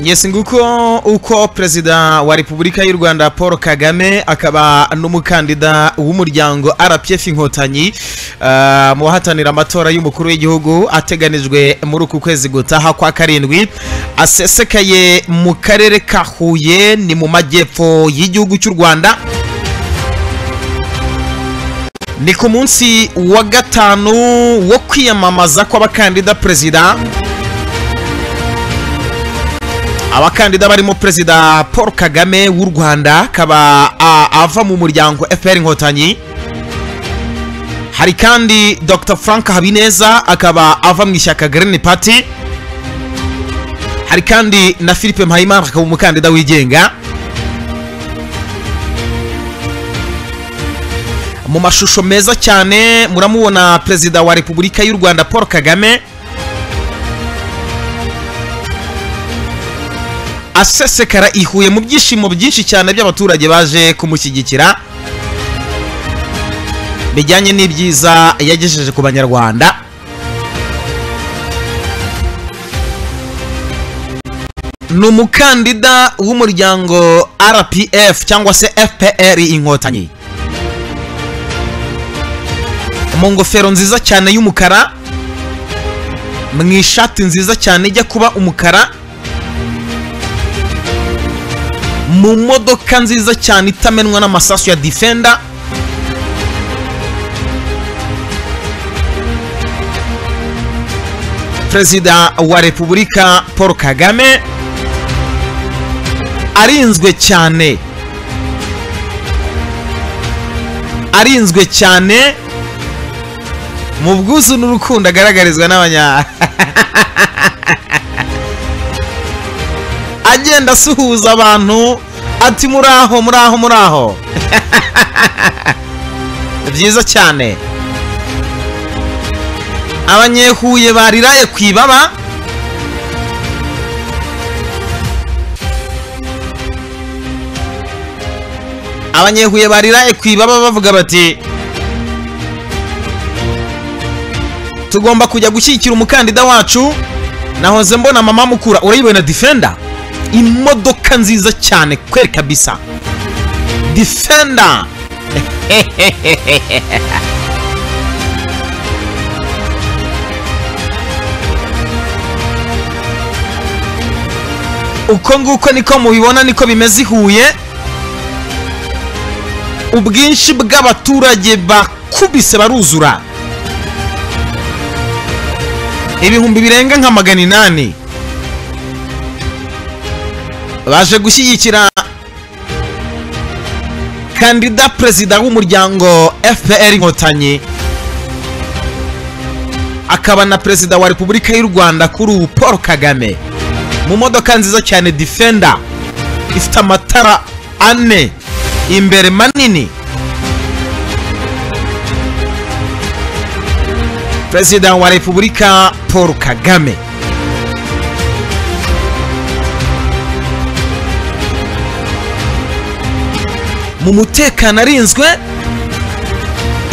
yes nguko uko perezida wa repubulika y'u rwanda paul kagame akaba n'umukandida w'umuryango rpf inkotanyi ah, mu bahatanira amatora y'umukuru w'igihugu ateganijwe muri uku kwezi gutaha kwa karindwi asesekaye mu karere ka huye ni mu majyepfo y'igihugu cy'u rwanda ni ku munsi wa gatanu wo kwiyamamaza kw'abakandida perezida abakandida barimo perezida paul kagame w'u rwanda akaba a- ava mu muryango fpr inkotanyi hari kandi dr frank habineza akaba ava mu ishyaka green party hari kandi na philippe mpayimana akaba umukandida wigenga mu mashusho meza cyane muramubona perezida wa repubulika y'u rwanda paul kagame asesekara ihuye mu byishimo byinshi cyane by'abaturage baje kumushyigikira bijyanye n'ibyiza yagejeje ku banyarwanda ni umukandida w'umuryango rpf cyangwa se fpr inkotanyi mu ngofero nziza cyane y'umukara mu ishati nziza cyane ijya kuba umukara mu modoka nziza cyane itamenwa n'amasasu ya defender perezida wa repubulika paul kagame arinzwe cyane arinzwe cyane mu bwuzu n'urukundo agaragarizwa n'abanya agenda asuhuza abantu ati muraho muraho muraho byiza cyane abanyehuye bariraye ku ibaba abanyehuye bariraye ku ibaba bavuga bati tugomba kujya gushyigikira umukandida wacu nahoze mbona mama mukura urayibona defender imodoka nziza cyane kweri kabisa defender uko nguko niko mubibona niko bimeze i huye ubwinshi bw'abaturage bakubise baruzura ibihumbi birenga nka magana inani baje gushyigikira kandida perezida w'umuryango fpr inkotanyi akaba na perezida wa repubulika y'u rwanda kuri ubu paul kagame mu modoka nziza cyane defender ifite amatara ane imbere manini perezida wa repubulika paul kagame mu mutekano arinzwe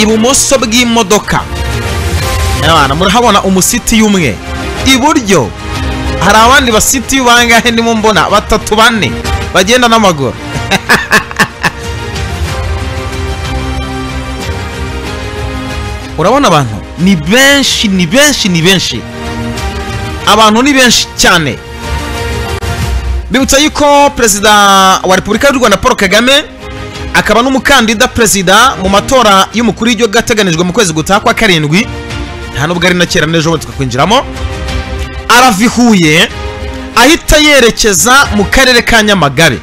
ibumoso bw'imodoka Abana, murahabona umusiti umwe iburyo hari abandi basiti bangahe ndimo mbona batatu bane bagenda n'amaguru urabona abantu ni benshi ni benshi ni benshi abantu ni benshi cyane bibutsa yuko perezida wa repubulika y'u rwanda paul kagame akaba n'umukandida perezida mu matora y'umukuru w'igihugu ateganijwe mu kwezi gutaha kwa karindwi nta nubwo ari na kera n'ejo bundi tukakwinjiramo arava i huye ahita yerekeza mu karere ka nyamagabe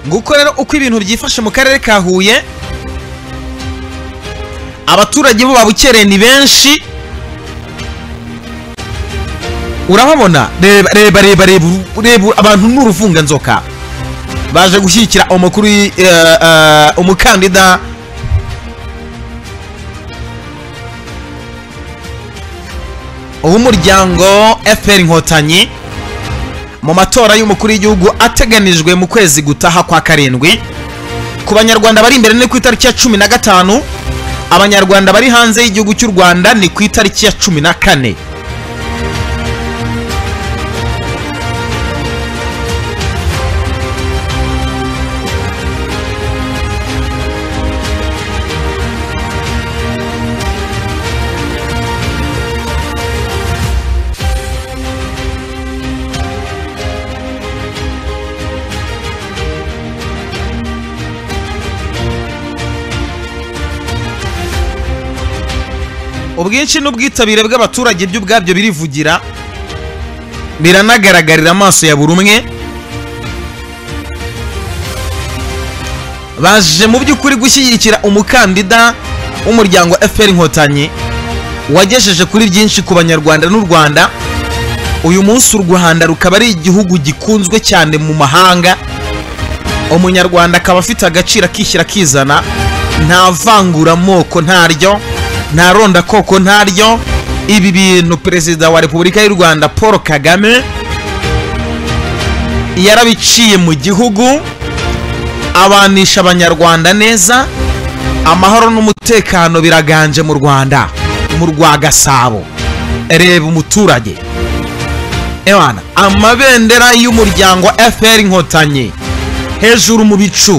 nguko rero uko ibintu byifashe mu karere ka huye abaturage bo babukereye ni benshi urahabona reba reba reba reba reba abantu ni uruvunganzoka baje gushyigikira umukuru w'i- eh, eh, umukandida w'umuryango fpr inkotanyi mu matora y'umukuru w'igihugu ateganijwe mu kwezi gutaha kwa karindwi ku banyarwanda bari imbere ni ku itariki ya cumi na gatanu abanyarwanda bari hanze y'igihugu cy'u rwanda ni ku itariki ya cumi na kane ubwinshi n'ubwitabire bw'abaturage byo ubwabyo birivugira biranagaragarira amaso ya buri umwe baje mu by'ukuri gushyigikira umukandida w'umuryango fpr inkotanyi wagejeje kuri byinshi ku banyarwanda n'u rwanda uyu munsi u rwanda rukaba ari igihugu gikunzwe cyane mu mahanga umunyarwanda akaba afite agaciro akishyira akizana nta vanguramoko ntaryo nta rondakoko ntaryo ibi bintu perezida wa repubulika y'u rwanda paul kagame yarabiciye mu gihugu abanisha abanyarwanda neza amahoro n'umutekano biraganje mu rwanda mu rwa gasabo reba umuturage ewana amabendera y'umuryango fpr inkotanyi hejuru mu bicu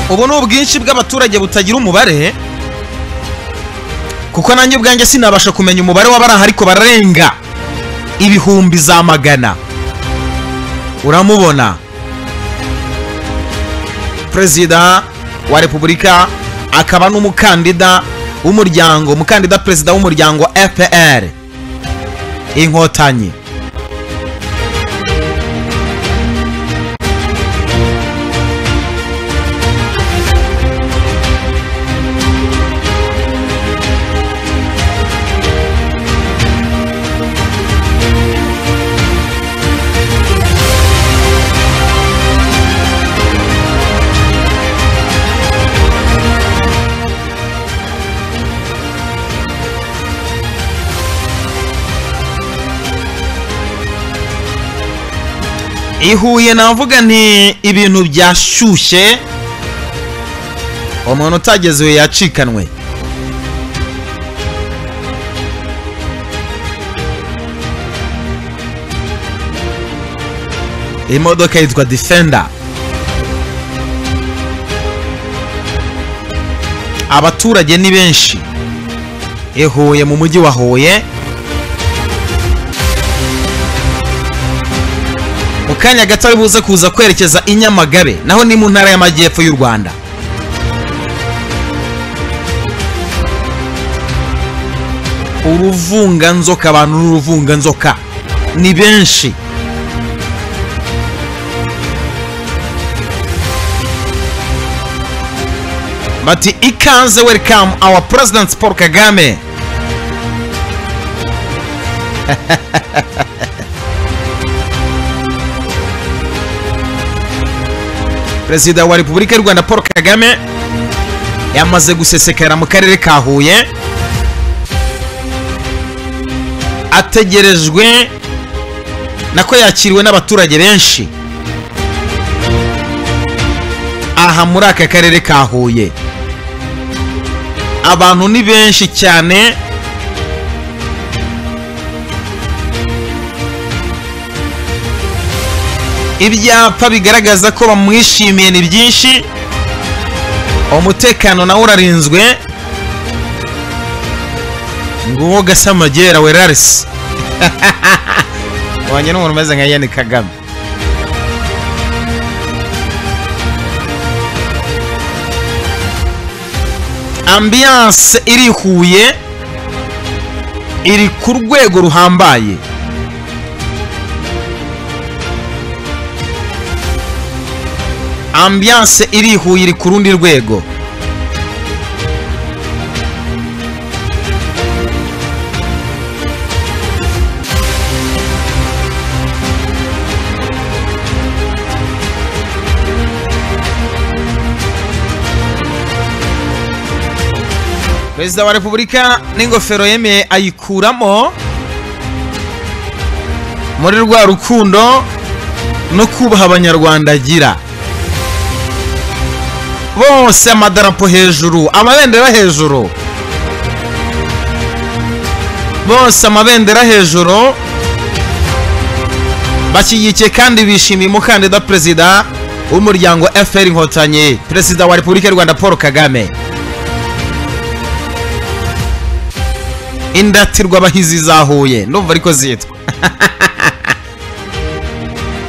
ubu ni ubwinshi bw'abaturage butagira umubare kuko nanjye ubwanjye sinabasha kumenya umubare w'abari aha ariko bararenga ibihumbi za magana uramubona perezida wa repubulika akaba n'umukandida w'umuryango umukandida perezida w'umuryango fpr inkotanyi i Huye navuga nti ibintu byashyushye umuntu utageze iwe yacikanwe iyi modoka yitwa defender abaturage ni benshi i Huye mu mujyi wa Huye mu kanya gato ari buze kuza kwerekeza i nyamagabe naho ni mu ntara y'amajyepfo y'u rwanda uruvunganzoka abantu n'uruvunganzoka ni benshi bati ikaze welcome our president paul kagame perezida wa repubulika y'u rwanda paul kagame yamaze gusesekara mu karere ka huye ategerejwe nako yakiriwe n'abaturage benshi aha muri aka karere ka huye abantu ni benshi cyane ibyapa bigaragaza ko bamwishimiye ni byinshi umutekano nawo urarinzwe nguwo gasamagera werarisi wanye n'umuntu umeze nka yeni kagame ambiyanse irihuye iri ku rwego ruhambaye ambiyanse irihuye iri ku rundi rwego perezida wa repubulika n'ingofero yemeye ayikuramo muri rwa rukundo no kubaha abanyarwanda agira bose amadarapo hejuru amabendera hejuru bose amabendera hejuru bashyigikiye kandi bishimiye umukandida perezida w'umuryango fpr inkotanyi perezida wa repubulika y'u rwanda paul kagame indatirwa abahizi zahuye ndumva ariko zitwa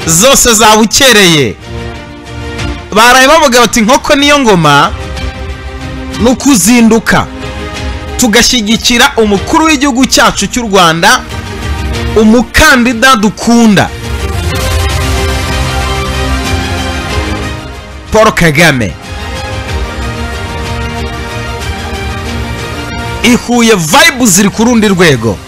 zose zabukereye baraye bavuga bati inkoko niyo ngoma ni ukuzinduka tugashyigikira umukuru w'igihugu cyacu cy'u rwanda umukandida dukunda paul kagame ihuye vibe ziri ku rundi rwego